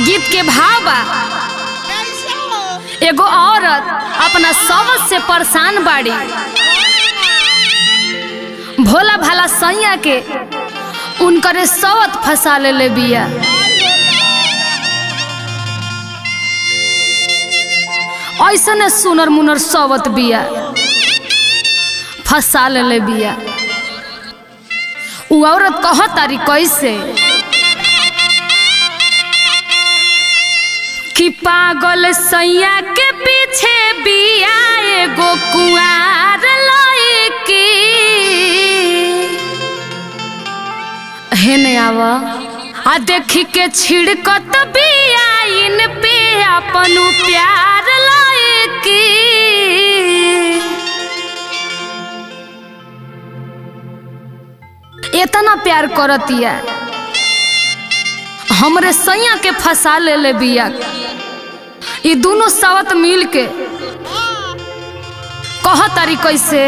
गीत के भाव बा एगो औरत अपना सवत से परेशान बाड़ी भोला भाला सैया के उनकरे सवत फंसा ले बिया ऐसने सुनर मुनर सवत बिया फंसा ले बिया उ औरत कह तारी कैसे कि पागल सैया के पीछे बिया एगो कुआर लईकी हेने आव आ देखी के छिड़कत बिया इन पे अपन प्यार लईकी इतना प्यार करतिया हमरे सैया के फंसा ले ले बिया ये दोनों सावत मिल के कह तारी कैसे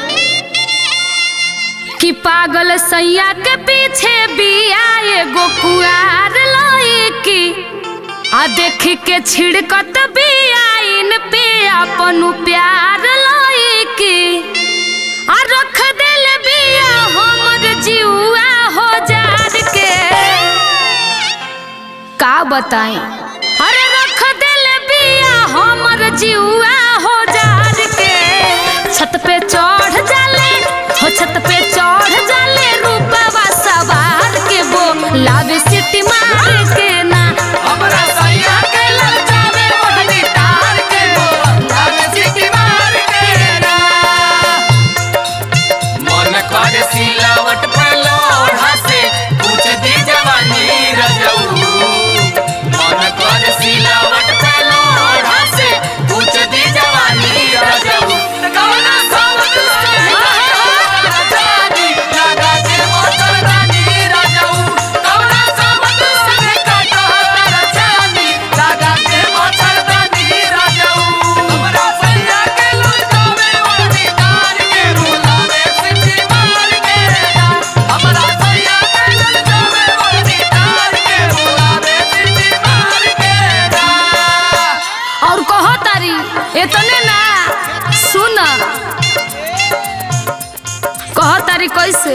कि पागल सैया के पीछे बिया एगो कुआर लईकी आ देख के छिड़कत बिया इन पे अपन प्यार लईकी आ रख दिल बिया हमर जीवा हो जार के का बताई अरे रख दिल बिया हमर जीवा हो जार के छत पे चढ़ जाले हो छत पे चढ़ जाले रूपवा सवार के वो लावे सिटी मार के ना हमरा सैया के ललचावे ओढ़नी तार के वो लागे सीटी मार के ना मन करे सिलावट पे लोढ़ा से पूछ दी जवानी रजऊ मन करे सिलावट पे लोढ़ा से पूछ दी जवानी रजऊ कौना सावत से जानी लगा के मोटर रानी रजऊ कौना सावत से काटा तारा जानी लगा के मोटर रानी रजऊ हमरा सैया के लुटावे ओढ़नी तार के बुलावे सिटी मार के ना हमरा सैया के लुटावे ओढ़नी तार के बुलावे सिटी मार के ना और कह तारी इतने ना सुन कह तारी कैसे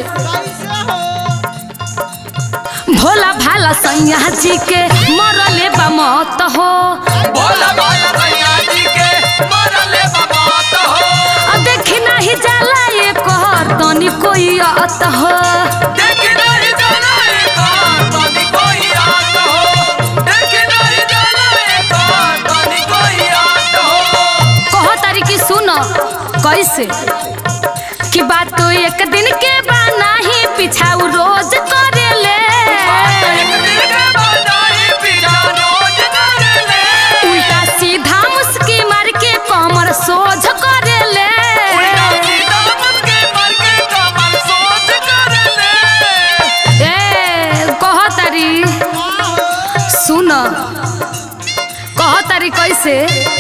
भोला भाला सैया जी के मरले बा मत हो बोला बोला सैया जी के मरले बाबा तो हो आ देखी नहीं जाला ये कहर तनी कोई अत हो देख नहीं जाना एक और तनी कोई आत हो देख नहीं जाना एक और तनी कोई आत हो कह तारी की सुन कैसे कि बात तो एक दिन के बा नहीं पिछाऊ रोज करेले एक दिन के बनाई पिजा रोज कर ले उल्टा सीधा मुस्की मार के कमर सोझ करेले उल्टा सीधा मुझके मर के कमर सोच कर ले ए कह तारी सुन कह तारी कैसे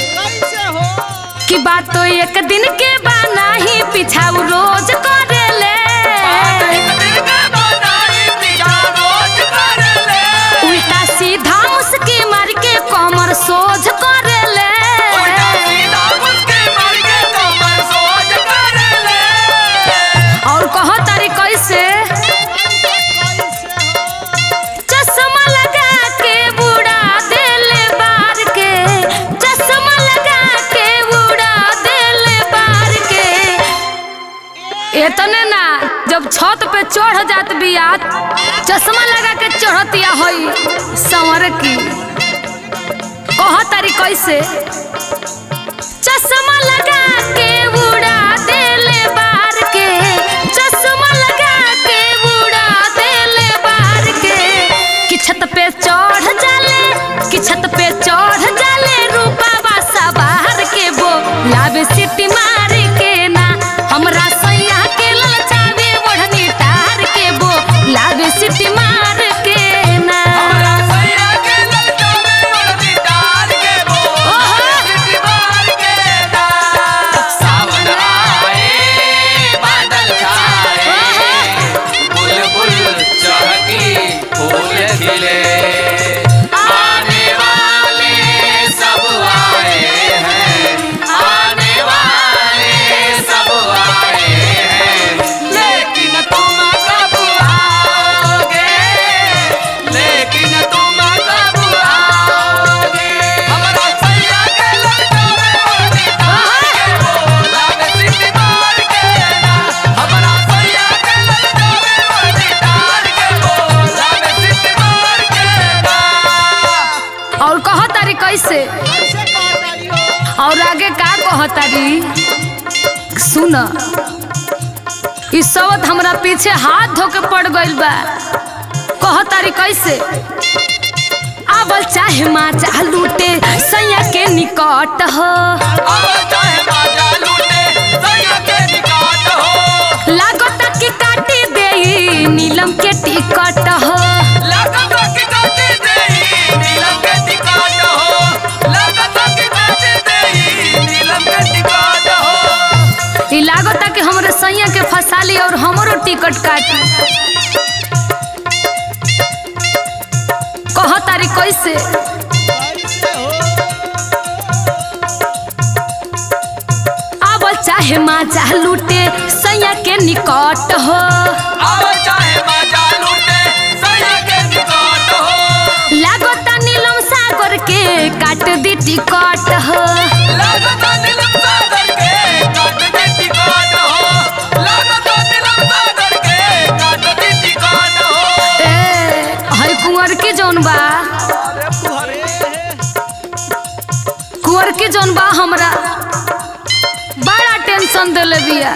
कि बात तो एक दिन के बा नहीं पिछाऊ रोज करेले एक दिन के बनाई पिजा रोज कर ले उल्टा सीधा मुस्की मार के कमर सोझ करेले उल्टा सीधा मुझके मर के कमर सोच कर ले और कह तारी कैसे चश्मा लगा के बुड़ा देले बार के चश्मा लगा के बुड़ा देले बार के इतने ना जब छत पे चढ़ जात बिया चश्मा लगा के चढ़तिया होई संवर की कह तारी कैसे चश्मा लगा के बुड़ा देले बार के चश्मा लगा के बुड़ा देले बार के कि छत पे चढ़ जाले कि छत पे चढ़ जाले रूपा सवार के वो लावे सिटी मार के ना हमरा सैया के ललचावे ओढ़नी तार के वो लावे सिटी मार के ना हमरा सैया के ललचावे ओढ़नी तार के वो ओहो। सिटी मार के ना सावन आए बादल छाए बुलबुल चहकी फूल खिले आने कहतारी सुन ई सवत हमरा पीछे हाथ धो के पड़ गइल बा कहतारी कैसे आवल चाहे माँ चाह लूटे सैया के निकट हो अब चाहे माजा लूटे सैया के निकाट हो लागता कि काटी देई नीलम के टिकट हो लागत की काटे देई नीलम के निकाट हो लागत की काटे देई नीलम के निकाट हो ई लागता कि हमरे सैया के फसाली और हमरो टिकट काटी कहतारी कैसे आवल चाहे माँ चाह लूटे सैया के निकट हो अब चाहे माजा लूटे सैया के निकाट हो लागता नीलम सागर के काट दी टिकट हो लागत नीलम सागर के काट दे निकाट हो लागत नीलम सागर के काट दे निकाट हो ए हई कुंवर के जौन बा कुंवर के जौन बा हमरा बड़ा टेंशन देले बिया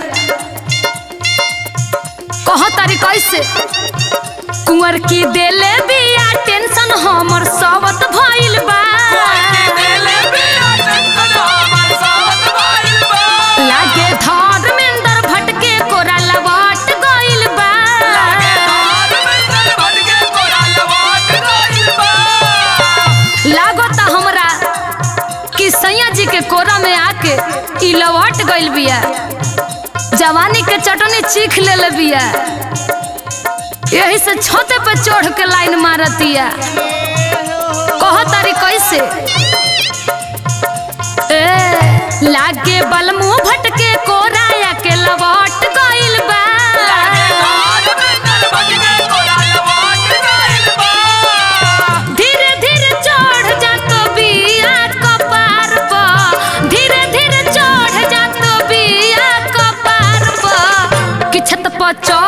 कह तारी कैसे कुंवर की देले बिया टेंशन हमर सबत भइल बा देले बिया टेंशन हमर साथ भइल बा लागे धर्मेंद्र भटके कोरा लवाट गइल बा लागे तार में दर भटके कोरा लवाट गइल बा लागता हमरा कि सैया जी के कोरा में आके ई लवट गइल बिया जवानी के चटनी चीख ले बिया यही से छोटे पे चढ़ के लाइन मारतिया कह तारी कैसे ए लागे बलमु भटके कोराया के लवट गइल बा लागे तार में दर भटके कोरा लवाट गइल बा धीरे धीरे चढ़ जात बिया कपार पर धीरे धीरे चढ़ जात बिया कपार पर कि छत पर चढ़